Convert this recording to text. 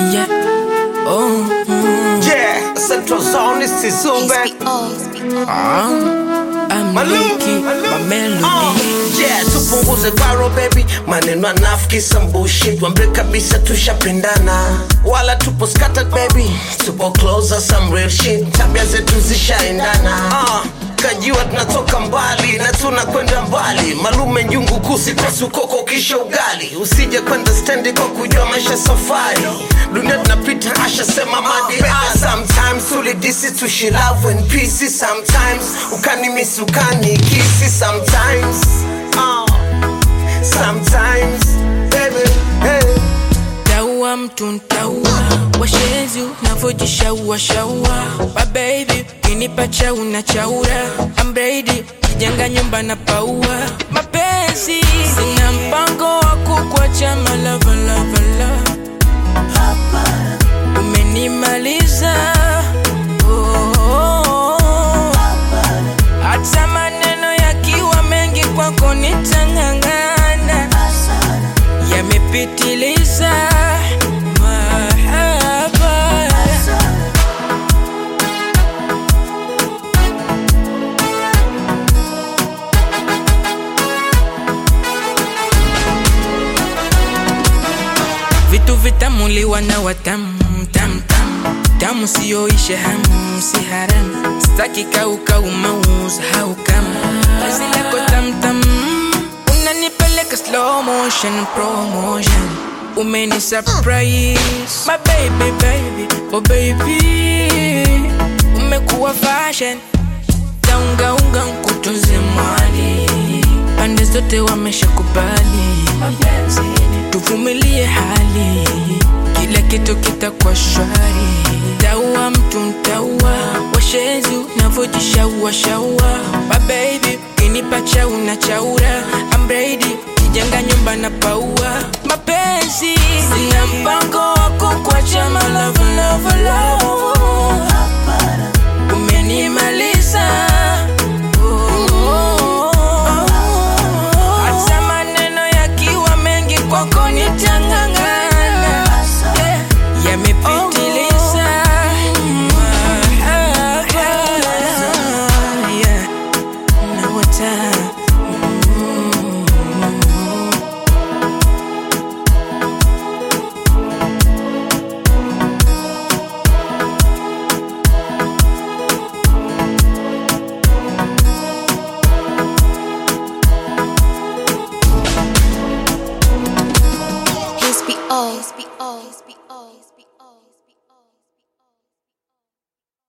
yeah. Oh, mm, Yeah, Central Zone is Sisube. ah, I'm Malou, Lucky, Malou. my melody. Uh, yeah, tupunguze baro baby, maneno anafiki some bullshit, wambe kabisa tushapendana, wala tupo scattered baby, tupo closer some real shit, tabia zetu zishaendana. Uh, kajua tunatoka mbali na tunakwenda mbali, malume njungu kusi kwa sukoko kisha ugali, usije kwenda stendi kwa kujua maisha safari, dunia tunapita asha sema madi ah, sometimes tulidisi tushi love and peace sometimes ukanimisi ukanikisi sometimes uh, sometimes baby hey. Taua mtu ntaua, washenzi unavyojishaua shaua. My baby, kinipa chau na chaura. I'm ready, kijenga nyumba na paua. Mapenzi, sina mpango wa kukuacha my love, love, love. Umenimaliza oh, oh, oh. Hata maneno yakiwa mengi kwako nitang'ang'ana yamepitiliza mahaba vitu vitamuliwa na watamu tam tam tamu siyoishe hamu si haramu staki kaukau mauza hau kama basi lako tamtam unanipeleka slow motion promotion umeni surprise my baby baby oh baby umekuwa fashion taungaunga nkutunze mwali pande zote wameshakubali tuvumilie hali kila kitu kitakuwa shwari taua mtu ntaua washenzi unavyojishaua shaua mabebi kinipa chau na chaura I'm ready kijenga nyumba na paua mapenzi sina mpango wa kukuacha my love, love, love. umenimaliza Oh, oh, oh. Hata maneno yakiwa mengi kwako nitang'ang'ana Yeah, yamepitiliza mahaba Yeah, na wata HBO. HBO. HBO.